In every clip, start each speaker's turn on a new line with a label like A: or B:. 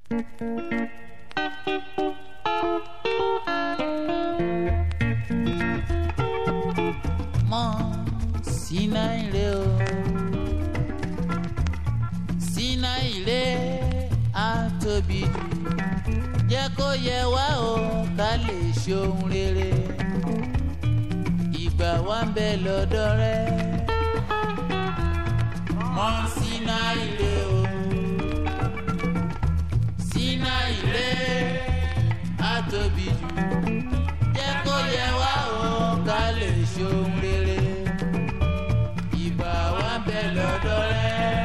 A: mọ sínà ire o sínà ire á tóbi jù jẹ́ kó yẹ wá o ká lè ṣohun rere ìgbà wa ń bẹ lọ́dọ̀ rẹ mọ sínà ire o sínà ire á tóbi jù jẹ́ kó yẹ wá o ká lè ṣohun rere ìgbà wa ń bẹ lọ́dọ̀ rẹ.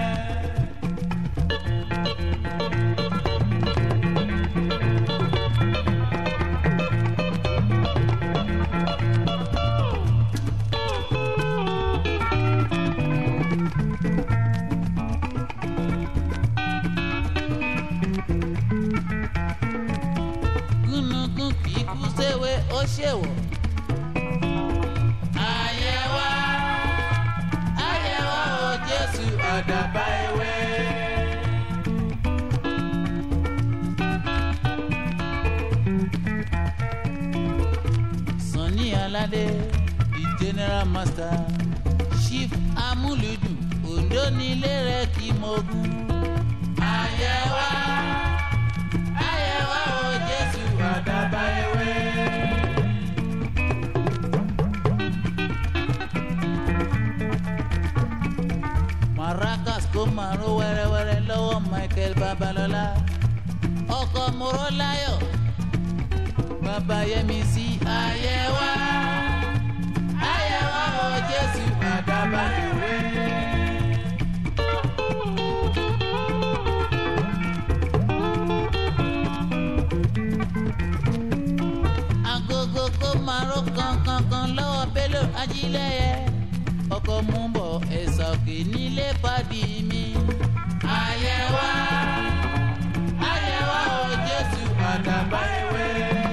A: gúnugún kì í kú séwé ó ṣèwọ̀. àyẹ̀wò àyẹ̀wò o jésù àdàbà ewé. sanni aládé the general master chief amúlùdù ondo nílé rẹ̀ kí mo gún. àyẹ̀wò àyẹ̀wò o jésù àdàbà ewé. maracas kó màrún wẹ́rẹ́wẹ́rẹ́ lọ́wọ́ michael babalọ́lá ọkọ̀ mọ́rọ́láyọ̀ babayẹmi sí àyẹ̀wò àyẹ̀wò o jésù àdàbà ewé. agogo kó márùn kankankan lọ́wọ́ bello ajílẹ̀yẹ ọkọ̀ mú bọ̀ ẹ̀sà òkè nílé pàdé mi. àyẹ̀wò àyẹ̀wò o jésù àdàbà ewé.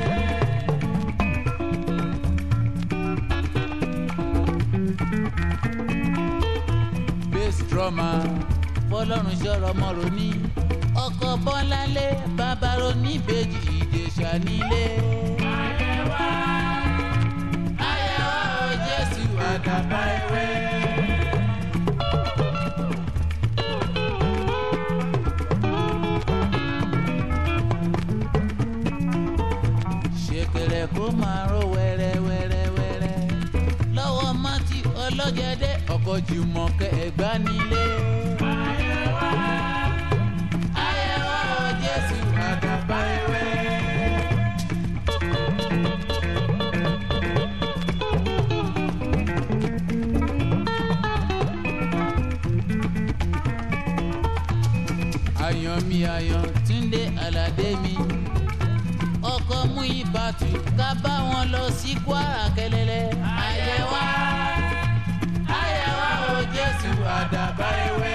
A: bass drummer fọlọ́run ṣọ́rọ̀ mọ́rọ̀ ní ọkọ̀ bọ́láńlé bàbárò níbejì ìjẹ̀ṣà nílé. àyẹ̀wò àyẹ̀wò o jésù àdàbà ewé. ṣèkèrè kó máa ró wẹ́rẹ́wẹ́rẹ́wẹ́rẹ́ lọ́wọ́ mọ́tì ọlọ́jẹ̀dẹ́ ọkọ̀ jùmọ̀kẹ́ ẹ̀gbá nílé. àyẹ̀wò àyẹ̀wò o jésù àdàbà ewé. àyàn mi àyàn túndé aládé mi ọkọ mú ìbátú ká bá wọn lọ sí kwara kẹlẹlẹ. àyẹ̀wò àyẹ̀wò o jésù àdàbà ewé.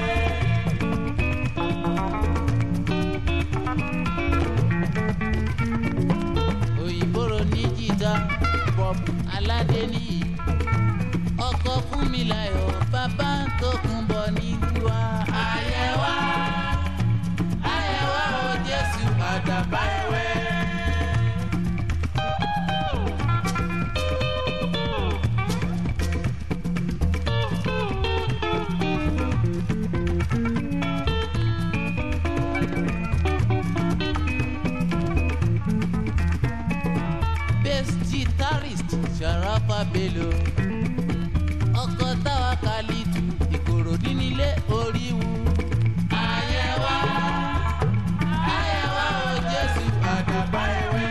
A: òyìnbóró ní jìtá bob aládé nìyí ọkọ fún mi láyọ̀ bàbá tó kún bọ̀ nígbà. àyẹ̀wò àyẹ̀wò o jésù àdàbà ewé. bass guitarist sharafa bello ọkọ táwa kàlítù ìkòròdú nílé oríwu. àyẹ̀wò àyẹ̀wò o jésù àdàbà ewé.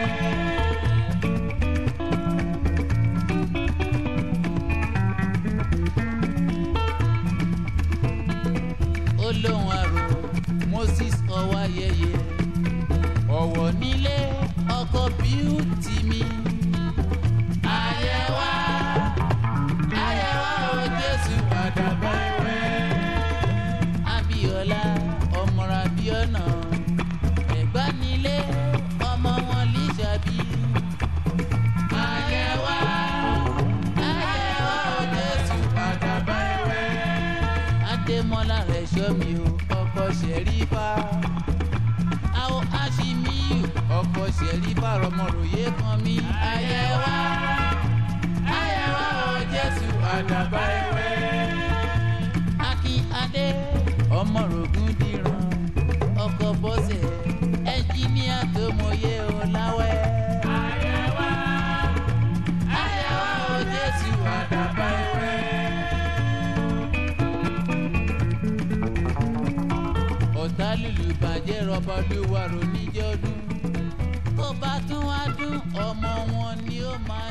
A: olóhùn àrò moses ọwáyẹyẹ ọ̀wọ̀ nílé ọkọ̀ bíútì mi. àyẹ̀wò àyẹ̀wò o jésù àdàbà ewé. abiola ọmọra abiona ẹ̀gbá nílé ọmọ wọn lísàbí. àyẹ̀wò àyẹ̀wò o jésù àdàbà ewé. adémọlá rẹ̀ ṣọ́ mi o ọkọ̀ ṣẹ̀rífà. àwọ̀ ọkọ̀ ṣẹ̀rí bàrọ̀mọ̀ròyé kan mi. àyẹ̀wá àyẹ̀wá o jésù àdàbà ewé. akin adé ọmọrògùn dìran ọkọ̀ bọ́sẹ̀ ẹnjíníà tó mọyé o láwẹ́. àyẹ̀wá àyẹ̀wá o jésù àdàbà ewé. ọ̀tá lùlù bàjẹ́ rọ́bà olúwa rò níjọ́dún tó bá tún wá dún ọmọ wọn ni ó máa